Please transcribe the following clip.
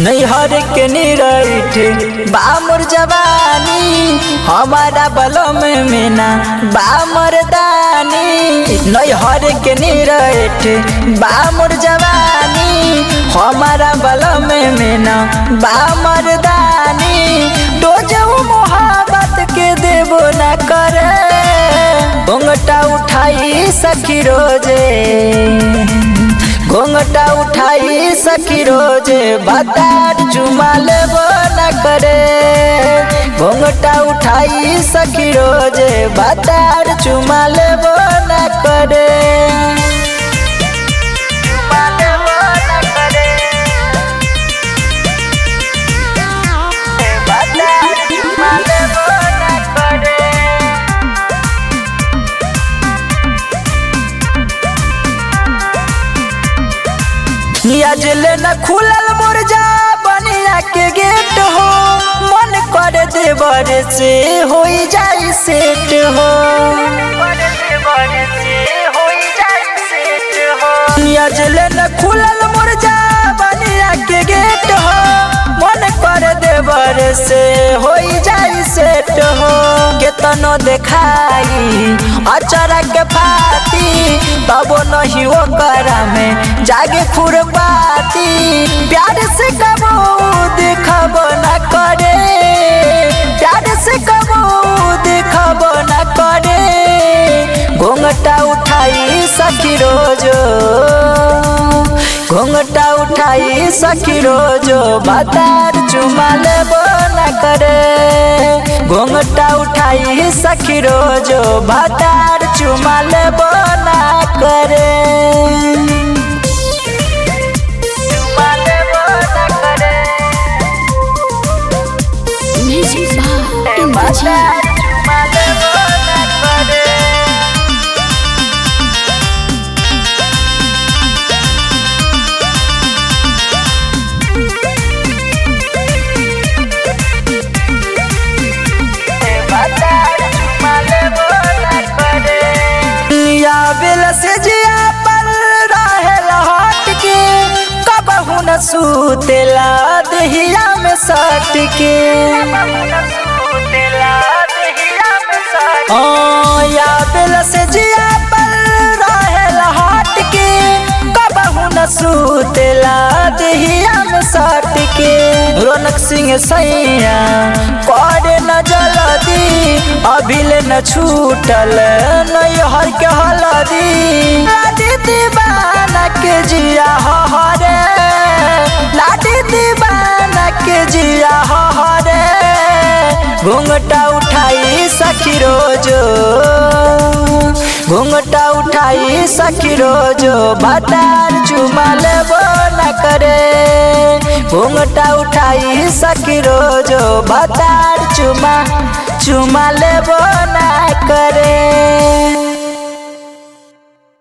नैहर के निरठ बामुर जवानी हमारा बलम में ना बामर दानी नैहर के निरठ बामुर जवानी हमारा बलम में ना बामर दानी डोजऊ मोहब्बत के देबो ना करे घोंघटा उठाई सखी रोजे घोंघटा उठाई सखी रोजे बातार चुमा लेबो न करे घोंघटा उठाई सखी रोजे बातार चुमा लेबो न करे चुमा लेबो न करे। बातार चुमा लेबो न करे। नियाजले न खुलल मुरझा बनिया के गेट हो मन कर देवर से हो जाई सेट हो नियाजले न खुलल मुरझा बनिया के गेट हो मन कर देवर से हो जाई सेट हो केतनो देखाई अचरा के फाती तबो नहीं वो करा में जागे खुरपाती प्यार से कबो दिखब न करे प्यार से कबो दिखब न करे घोंघटा उठाई सखी रोजो घोंघटा उठाई सखी रोजो बातार चुमा लेबो न करे घोंघटा उठाई सखी रोजो बातार चुमा लेबो न करे चुमा लेबो न करे Music by Indrajit. बातार चुमा लेबो न करे या बिल से जिया पर रहेल हट के कबहू न सूतेला दहिया में सट के ओ, या बिल से जिया पर रहेल हट के कबहू न सूतेला दहिया में सट के रौनक सिंह सैया करे न जलदी अभिले न छूटल नैहर के हलदी लाडी दीवाना के जिया हरे लाडी दीवाना के जिया हरे घूंघटा उठाई सखी रोजो घूंघटा उठाई सखी रोजो बातार चुमा लेबो न करे घूंघटा उठाई सखी रोजो बातार चुमा चुमा लेबो न करे